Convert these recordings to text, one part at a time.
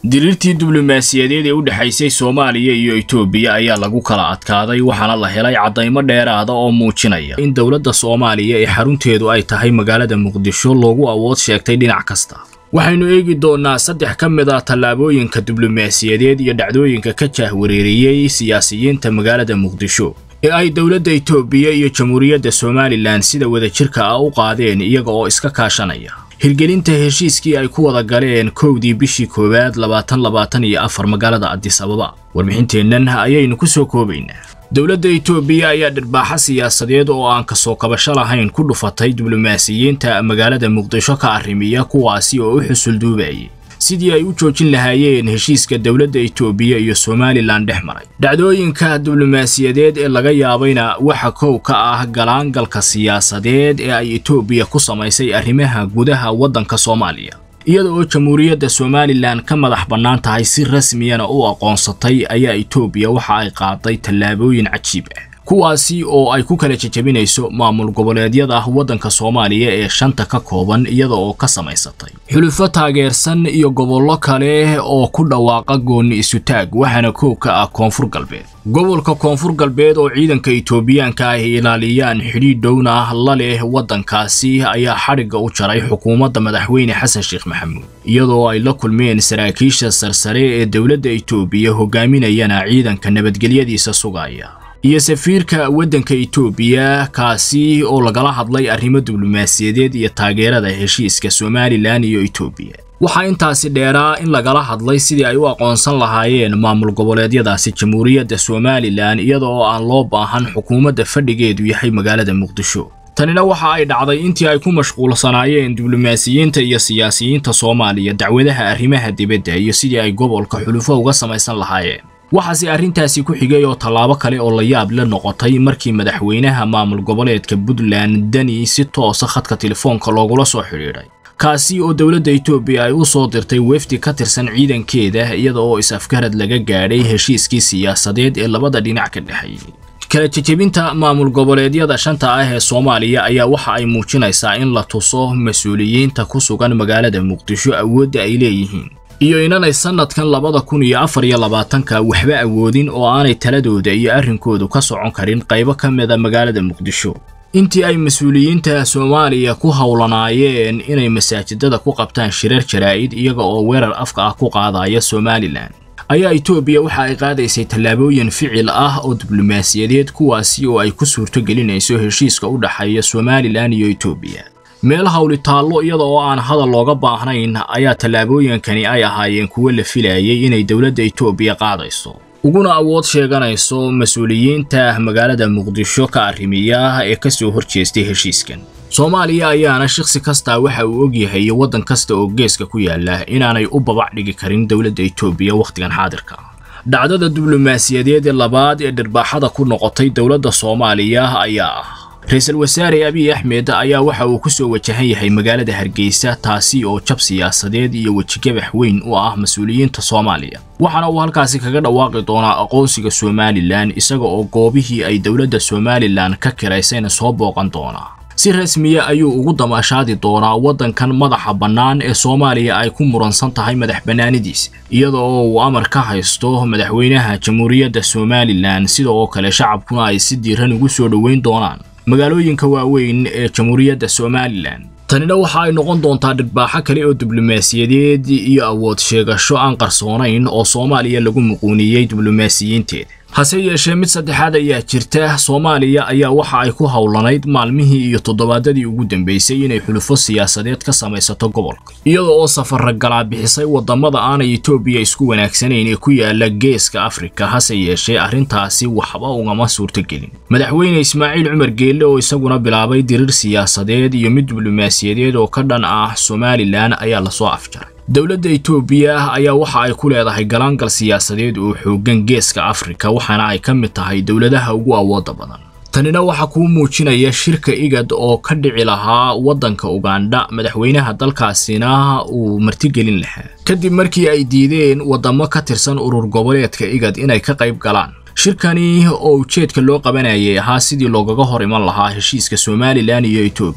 diriirtii diblomaasiyadeed ee u dhexaysay soomaaliya iyo itoobiya ayaa lagu kala adkaaday waxaana la helay caddaymo dheeraada oo muujinaya in dowladda soomaaliya ee xarunteedu ay tahay magaalada muqdisho loogu awood sheegtay dhinac kasta waxaynu eegi doonnaa saddex ka mid a tallaabooyinka diblomaasiyadeed iyo dhacdooyinka ka jaahwareeriyey siyaasiyiinta magaalada muqdisho ee ay dowladda itoobiya iyo jamhuuriyadda somalilan sida wadajirka ah u qaadeen iyaga oo iska kaashanaya hirgelinta heshiiskii ay ku wada galeen kowdii bishii koowaad labaatan labaatan iyo afar magaalada adis ababa warbixinteennan ayaynu ku soo koobaynaa dowladda itoobiya ayaa dhirbaaxa siyaasadeed oo aan kasoo kabasho lahayn ku dhufatay diblomaasiyiinta magaalada muqdisho ka arrimiya kuwaasi oo u xusul duubayay sidii ay u joojin lahaayeen heshiiska dowladda itoobiya iyo somalilan dhex maray dhacdooyinka diblomaasiyadeed ee laga yaabayna waxa kow ka ah galaangalka siyaasadeed ee ay itoobiya ku samaysay arrimaha gudaha waddanka soomaaliya iyada oo jamhuuriyadda somalilan ka madax bannaan tahay si rasmiyana u aqoonsatay ayaa itoobiya waxa ay qaaday tallaabooyin cajiib ah kuwaasi oo ay ku kala jejabinayso maamul goboleedyada waddanka soomaaliya ee shanta ka kooban iyada oo ka samaysatay xulufo taageersan iyo gobollo kale oo ku dhawaaqa goonni isutaag waxaana koow ka ah koonfur galbeed gobolka koonfur galbeed oo ciidanka itoobiyaanka ay ilaaliyaan xidhiidh dhowna la leh waddankaasi ayaa xadhigga u jaray xukuumadda madaxweyne xasan sheekh maxamuud iyadoo ay la kulmeen saraakiisha sarsare ee dowladda itoobiya hogaaminayana ciidanka nabadgelyadiisa sugaya iyo safiirka waddanka itoobiya kaasi oo lagala hadlay arrimo diblomaasiyadeed iyo taageerada heshiiska somalilan iyo itoobiya waxaa intaasi dheeraa in lagala hadlay sidii ay u aqoonsan lahaayeen maamul goboleedyadaasi jamhuuriyadda somalilan iyada oo aan loo baahan xukuumadda fadhigeedu yahay magaalada muqdisho tanina waxa ay dhacday intii ay ku mashquulsanaayeen diblomaasiyiinta iyo siyaasiyiinta soomaaliya dacwadaha arrimaha dibadda iyo sidii ay gobolka xulufo uga samaysan lahaayeen waxaase arrintaasi ku xigay oo tallaabo kale oo la yaab la noqotay markii madaxweynaha maamul goboleedka puntland dani si toosa khadka telefoonka loogula soo xidhiidhay kaasi oo dowladda itoobiya ay u soo dirtay wefdi ka tirsan ciidankeeda iyada oo is-afgarad laga gaadhay heshiiskii siyaasadeed ee labada dhinac ka dhexeeyey kala jejebinta maamul goboleedyada shanta ah ee soomaaliya ayaa waxa ay muujinaysaa in la tuso mas-uuliyiinta ku sugan magaalada muqdisho awoodda ay leeyihiin iyo inanay sannadkan labada kun iyo afar iyo labaatanka waxba awoodin oo aanay taladooda iyo arrinkoodu ka socon karin qaybo ka mida magaalada muqdisho intii ay mas-uuliyiinta soomaaliya ku howlanaayeen inay masaajidada ku qabtaan shirar jaraa'id iyaga oo weerar afka ah ku qaadaya somalilan ayaa itoobiya waxa ay qaadaysay tallaabooyin ficil ah oo diblomaasiyadeed kuwaasi oo ay ku suurto gelinayso heshiiska u dhexeeya somalilan iyo itoobiya meel hawli taallo iyada oo aan hadal looga baahnayn ayaa tallaabooyinkani ay ahaayeen kuwo la filayay inay dowladda itoobiya qaadayso uguna awood sheeganayso mas-uuliyiinta magaalada muqdisho ka arrimiya ee ka soo horjeestay heshiiskan soomaaliya ayaana shaqsi kastaa waxa uu ogyahay waddan kasta oo geeska ku yaala inaanay u babac dhigi karin dowladda itoobiya wakhtigan xaadirka dhacdada diblomaasiyadeed ee labaad ee dhirbaaxada ku noqotay dowladda soomaaliya ayaa ah ra-iisul wasaare abiy axmed ayaa waxa uu ku soo wajahan yahay magaalada hargeysa taasi oo jab siyaasadeed iyo wejigabax weyn u ah mas-uuliyiinta soomaaliya waxaana uu halkaasi kaga dhawaaqi doonaa aqoonsiga somalilan isaga oo goobihii ay dowladda somalilan ka kiraysayna soo booqan doonaa si rasmiya ayuu ugu damaashaadi doonaa waddankan madaxa bannaan ee soomaaliya ay ku muransan tahay madax bannaanidiisa iyada oo uu amar ka haysto madaxweynaha jamhuuriyadda somalilan sida oo kale shacabkuna ay si diiran ugu soo dhoweyn doonaan magaalooyinka waaweyn ee jamhuuriyadda somalilan tanina waxa ay noqon doontaa dhirbaaxo kale oo diblomaasiyadeed iyo awood sheegasho aan qarsoonayn oo soomaaliya lagu muquuniyey diblomaasiyiinteeda hase yeeshee mid saddexaad ayaa jirta soomaaliya ayaa waxa ay ku howlanayd maalmihii iyo toddobaadadii ugu dambeysay inay xulufo siyaasadeed ka samaysato gobolka iyada oo safarra galaa bixisay waddamada aanay itoobiya isku wanaagsanayn ee ku yaala geeska afrika hase yeeshee arrintaasi waxba ugama suurtogelin madaxweyne ismaaciil cumar geelle oo isaguna bilaabay dirir siyaasadeed iyo mid diblomaasiyadeed oo ka dhan ah somalilan ayaa lasoo afjaray dowladda itoobiya ayaa waxa ay ku leedahay galaangal siyaasadeed oo xooggan geeska afrika waxaana ay ka mid tahay dowladaha ugu awoodda badan tanina waxaa kuu muujinaya shirka igad oo ka dhici lahaa waddanka ugandha madaxweynaha dalkaasina uu martigelin lahaa kadib markii ay diideen waddamo ka tirsan urur goboleedka igad inay ka qayb galaan shirkani oo ujeedka loo qabanayay ahaa sidii loogaga hor iman lahaa heshiiska somalilan iyo itoobiya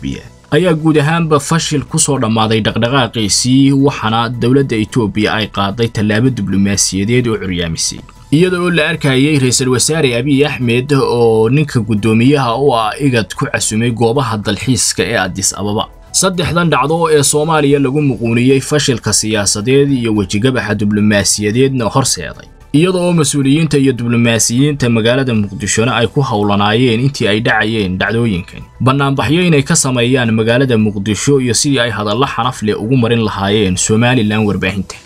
ayaa guud ahaanba fashil ku soo dhammaaday dhaqdhaqaaqiisii waxaana dowladda etoobiya ay qaaday tallaabo diblomaasiyadeed oo curyaamisay iyada oo la arkayay ra-iisul wasaare abiy axmed oo ninka guddoomiyaha u ah igad ku casumay goobaha dalxiiska ee adis ababa saddexdan dhacdo ee soomaaliya lagu muquuniyey fashilka siyaasadeed iyo wejigabaxa diblomaasiyadeedna horseeday iyada oo mas-uuliyiinta iyo diblomaasiyiinta magaalada muqdishona ay ku howlanaayeen intii ay dhacayeen dhacdooyinkan bannaanbaxyo inay ka sameeyaan magaalada muqdisho iyo sidii ay hadallo xanaf leh ugu marin lahaayeen somalilan warbaahinta